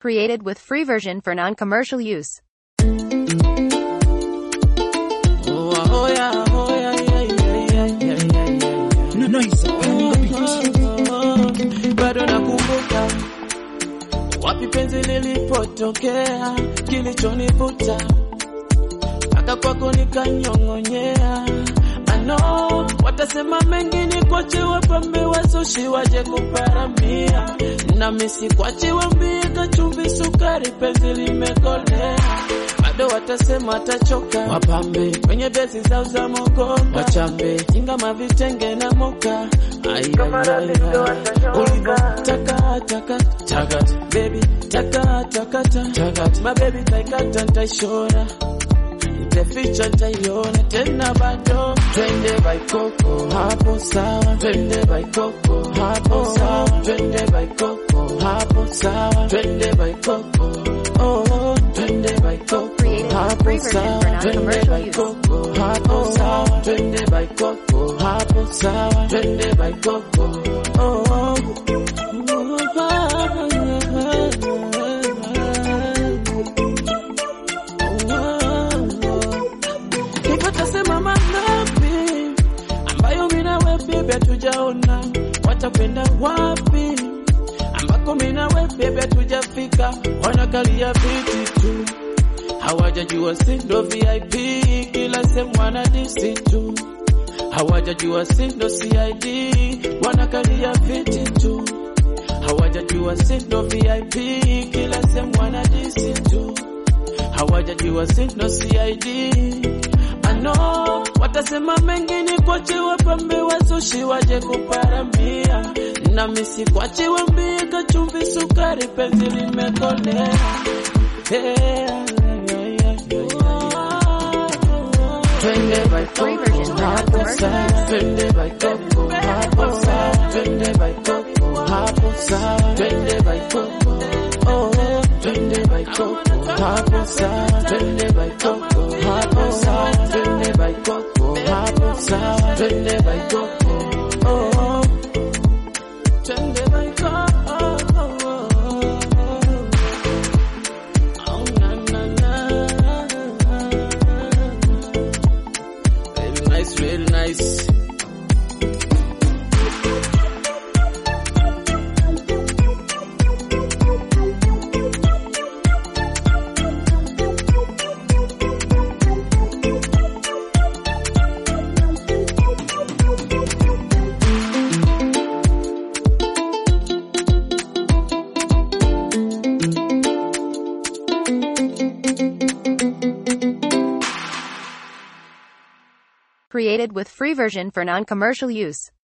Created with free version for non-commercial use. Oh, oh, yeah, oh, yeah, yeah, yeah, yeah, yeah, yeah, yeah. Nice. Nice. bado nakumbuka wapi penzi lilipotokea, kilichonivuta mpaka kwako nikanyong'onyea. Ano watasema mengi ni kwache wapambe wazushi waje kuparamia, nami sikwache wambie kachumvi sukari, penzi limekolea bado watasema atachoka, wapambe kwenye besi zao za mogoka, wachambe jinga mavitenge na moka ulivyo taka taka takat baby taka taka takat my baby taikata ntaishora ntaficha ntaiona tena bado twende baikoko hapo sawa twende baikoko hapo sawa twende baikoko hapo sawa twende baikoko oh twende baikoko Created with hapo free version sawa for twende non-commercial use. baikoko hapo sawa twende baikoko hapo sawa twende baikoko oh oh. Hivyo tasema mangapi ambayo mina we bebe tujaona, watakwenda wapi ambako mina we bebe tujafika, wanakalia viti tu, hawajajua sindo VIP, kila sehemu wanadisi tu, hawajajua sindo CID, wanakalia viti tu, hawajajua sindo VIP, kila sehemu wanadisi tu hawajajua sindo CID. Ano watasema mengi ni kwache wapambe wazushi waje kuparamia, nami sikwache wambie kachumvi sukari, penzi limekolea yeah. Twende Free version for hapo non-commercial sawa, use. twende baikoko hapo sawa, twende baikoko hapo sawa, twende baikoko oh, twende baikoko hapo sawa, twende baikoko hapo sawa, twende baikoko hapo sawa, twende baikoko oh, twende baikoko oh, na na na Very nice, very nice. Created with free version for non-commercial use.